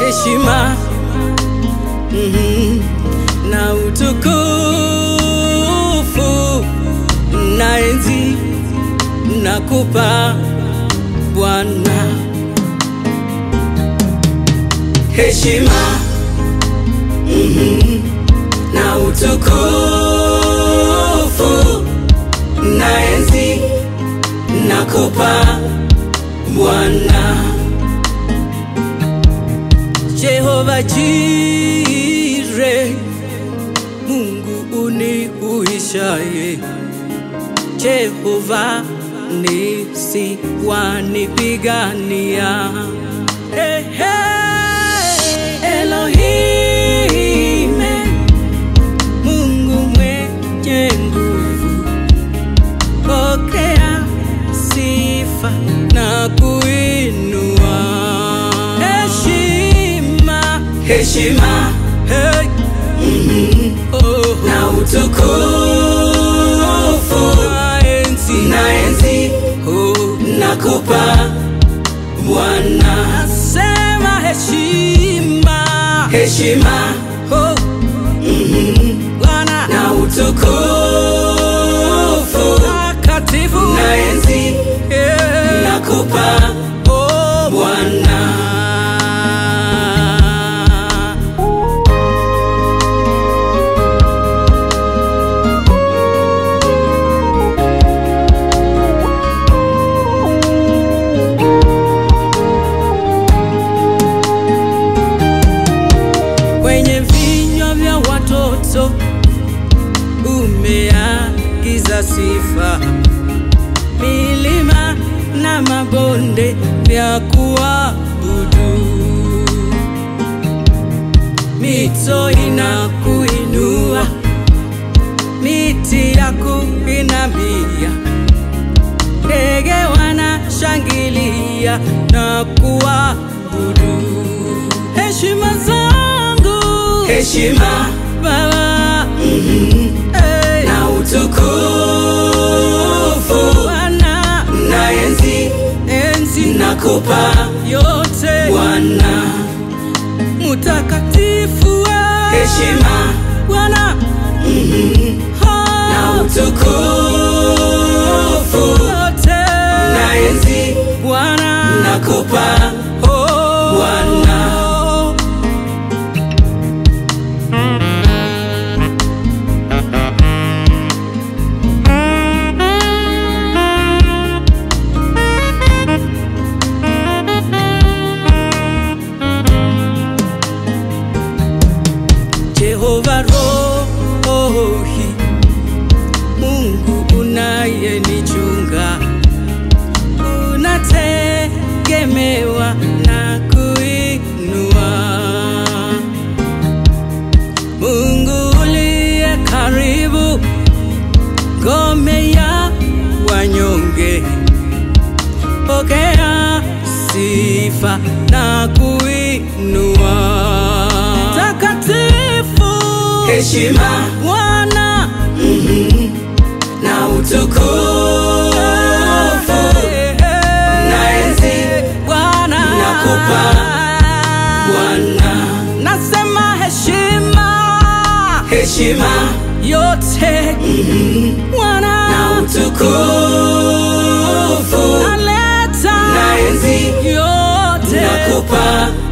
heshima mhm, na utukufu na enzi nakupa Bwana, heshima mhm, na utukufu na enzi nakupa Bwana. Jehova Jire, Mungu unihuishaye, Jehova nisi wanipigania. Hey, hey, Elohime, Mungu mwenye nguvu, pokea sifa na kuinua heshima, heshima hey. oh. na utukufu na enzi, na enzi oh. nakupa Bwana, nasema heshima, heshima oh. Bwana na utukufu takatifu na enzi yeah. nakupa oh, Bwana. Kwenye vinywa vya watoto umeagiza sifa, milima na mabonde vya kuabudu, mito inakuinua, miti ya kuinamia, ndege wanashangilia na kuabudu. Heshima zangu, heshima Baba, hey. na utukufu Bwana, na enzi, enzi nakupa yote Bwana, mutakatifu we. heshima Bwana, na utukufu yote na enzi Bwana, nakupa oh, Bwana. Jehova Rohi, Mungu unayenichunga, unategemewa na kuinua. Mungu uliye karibu, ngome ya wanyonge, pokea sifa na kuinua. Takatifu heshima Bwana na utukufu na enzi Bwana nakupa Bwana, nasema heshima heshima yote Bwana na utukufu naleta na enzi yote nakupa